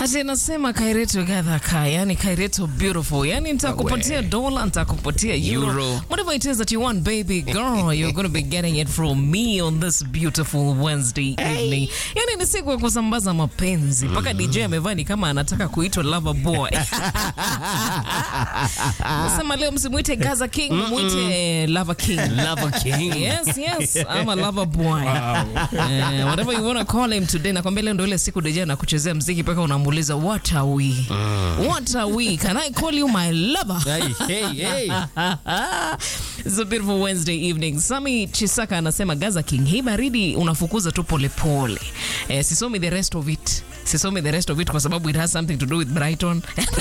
Ati nasema Kaireto gadha ka, yani Kaireto beautiful. Yani nitakupatia dola, nitakupatia euro. Euro. Whatever it is that you want, baby girl, you're going to be getting it from me on this beautiful Wednesday evening. Yani ni siku ya kusambaza mapenzi. Mpaka DJ amevaa ni kama anataka kuitwa lover boy. Nasema leo msimuite Gaza King, muite Lover King. Lover King. Yes, yes, I'm a lover boy. Eh, whatever you want to call him today. Nakwambia leo ndio ile siku DJ na kuchezea mziki mpaka unamuuliza what are we? What are we? Can I call you my lover? Hey, hey, hey. It's a beautiful Wednesday evening. Sami Chisaka anasema Gaza King, hii baridi unafukuza tu polepole. Eh, sisomi the rest of it. Sisomi the rest of it kwa sababu it has something to do with Brighton.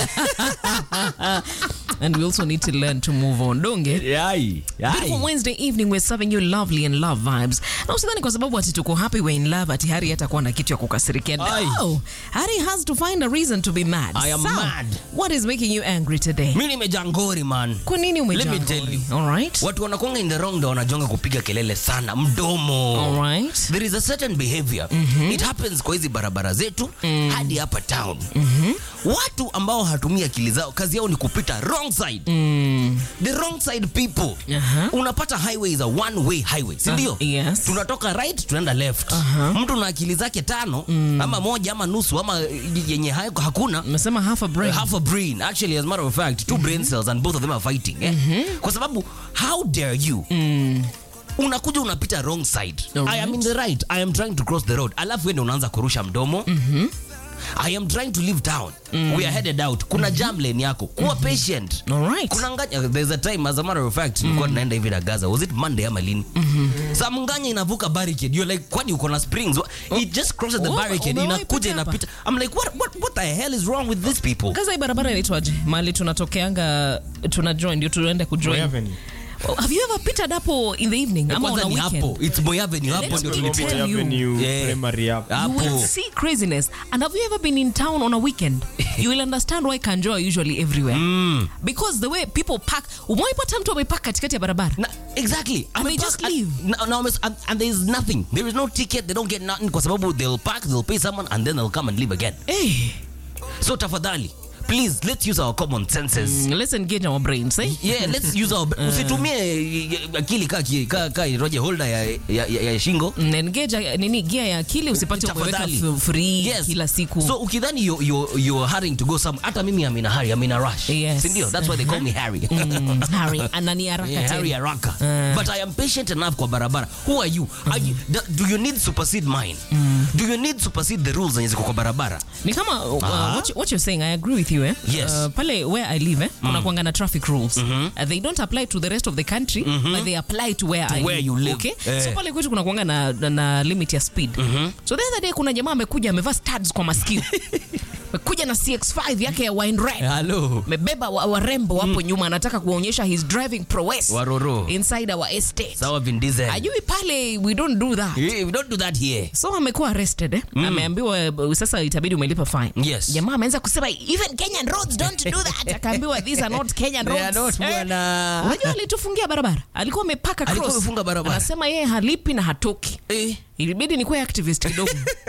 And we also need to learn to move on. Don't get Yai, yai. Beautiful Wednesday evening we're serving you lovely and love vibes. Na usidhani kwa sababu ati tuko happy we're in love ati Hari hatakuwa na kitu ya kukasirikia. Ai. No. Hari has to find a reason to be mad. I am So, mad. What is making you angry today? mi nimejangori man Kwa nini Let me umejaa tell ngori? you. All right. watu wanakwanga in the wrong ndo wanajonga kupiga kelele sana mdomo All right. there is a certain behavior it happens kwa hizi barabara zetu hadi hapa town watu ambao hatumia akili zao kazi yao ni kupita wrong side the wrong side people Aha. unapata highway is a one way highway si ndio Ah, yes. tunatoka right tunaenda left mtu na akili zake tano ama moja ama nusu ama yenye hayo- hakuna Umesema half a brain. half a brain actually as a matter of fact two brain cells and both of them are fighting eh? kwa sababu how dare you unakuja unapita wrong side Alright. i am in the right i am trying to cross the road alafu wende unaanza kurusha mdomo i am trying to leave town we are headed out kuna jam lane yako kuwa patient All right. kuna nganya there's a time as a matter of fact nilikuwa naenda hivi na gaza was it monday ama lini sa mnganya inavuka barricade you're like kwani uko na springs it just crosses the Oh, barricade umewahi inakuja pita hapa? inapita i'm like what, what, what the hell is wrong with these people Gaza hii barabara inaitwaje? Mahali tunatokeanga tuna join ndio tuende kujoin. Moi Avenue. Oh, Have you ever pitted hapo in the evening ama kwanza on a ni weekend? hapo it's Moi Avenue hapo Let's ndio me tulipita tell you. Avenue, Yeah. primary hapo. You will hapo see craziness. And have you ever been in town on a weekend? you will understand why Kanjo are usually everywhere. Because the way people park, umewaipata mtu amepark katikati ya barabara. Na, exactly And they Amepark just and- leave. na- na wame- and, and there is nothing there is no ticket they don't get nothing kwa sababu they'll park they'll pay someone and then they'll come and leave again Hey, so tafadhali please let's use our common senses let's engage our brains, eh? yeah let's use our usitumie eh, akili ka ki- ka ka roje holder ya, ya, ya, ya shingo Mm, Engage uh, nini gear ya akili usipate umeweka Tafadhali. f- free Yes. kila siku. so ukidhani you, you, you're hurrying to go some hata mimi I'm in a hurry I'm in a rush Yes. sindio that's why they call me Harry Mm, Harry, anani haraka Yeah, tena. Harry haraka but I am patient enough kwa barabara who are you are you da- do you need supersede mine do you need supersede the rules zenye ziko kwa barabara ni kama uh, Ah. what, you- what you're saying i agree with you eh? Yes. uh, pale where i live eh? kuna kuanga na traffic rules uh, they don't apply to the rest of the country but they apply to where, I where you live. okay Eh. so pale kwetu kuna kuanga na, na, na limit ya speed so the other day kuna jamaa amekuja amevaa studs kwa masikio amekuja na cx5 yake ya wine red hello amebeba wa- warembo wapo nyuma anataka kuonyesha his driving prowess Waroro. inside our estate sawa Vin Diesel ajui pale we don't do that Eh, we don't do that here so amekuwa arrested eh? ameambiwa uh, sasa itabidi umelipa fine Yes. jamaa ameanza kusema even kenyan roads don't do that akaambiwa these are not kenyan They are roads not, Eh, bwana. unajua alitufungia barabara alikuwa amepaka Alikuwa cross. amefunga barabara. anasema yeye halipi na hatoki Eh, ilibidi nikuwe activist kidogo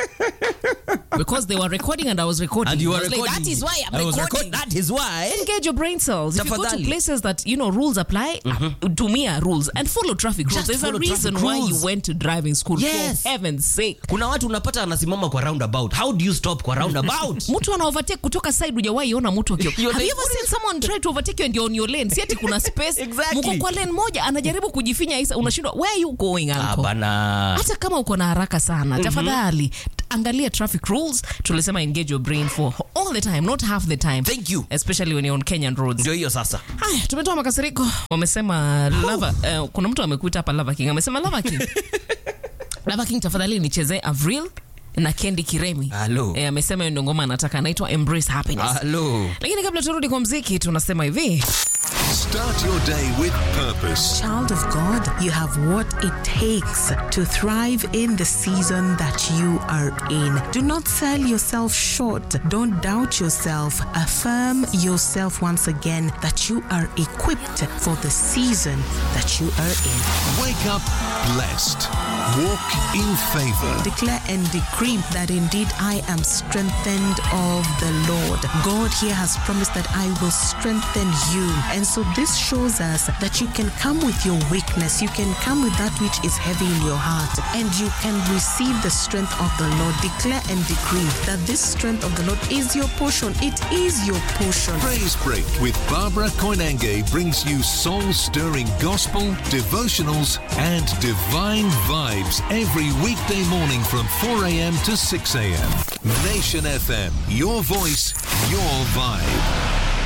because they were recording and i was recording and you I are was like, recording that is why i'm I was recording record- that is why engage your brain cells. If you go to Tafadhali. places that you know rules apply, uh, tumia rules and follow traffic rules. Just There's a follow reason traffic why you rules. went to driving school. Yes. For heaven's sake. kuna watu unapata anasimama kwa roundabout how do you stop kwa roundabout mtu ana overtake kutoka side hujawahi ona mtu akio You're have like, you ever seen someone try to overtake you and you're on your lane si ati kuna space Exactly. mko kwa lane moja anajaribu kujifinya isa unashindwa where are you going ah, uncle bana hata kama uko na haraka sana tafadhali angalia traffic rules tulisema engage your brain for all the time not half the time thank you especially when you're on kenyan roads ndio hiyo sasa haya tumetoa makasiriko wamesema lava uh, kuna mtu amekuita hapa lava king amesema lava king lava king tafadhali nichezee avril na kendi kiremi Hello. Eh, amesema hiyo ndio ngoma anataka anaitwa embrace happiness halo lakini kabla turudi kwa mziki tunasema hivi Start your day with purpose. Child of God, you have what it takes to thrive in the season that you are in. Do not sell yourself short. Don't doubt yourself. Affirm yourself once again that you are equipped for the season that you are in. Wake up blessed. Walk in favor. Declare and decree that indeed I am strengthened of the Lord. God here has promised that I will strengthen you. And so this shows us that you can come with your weakness, you can come with that which is heavy in your heart, and you can receive the strength of the Lord. Declare and decree that this strength of the Lord is your portion. It is your portion. Praise Break with Barbara Koinange brings you soul-stirring gospel, devotionals, and divine vibes every weekday morning from 4 a.m. to 6 a.m. Nation FM, your voice, your vibe.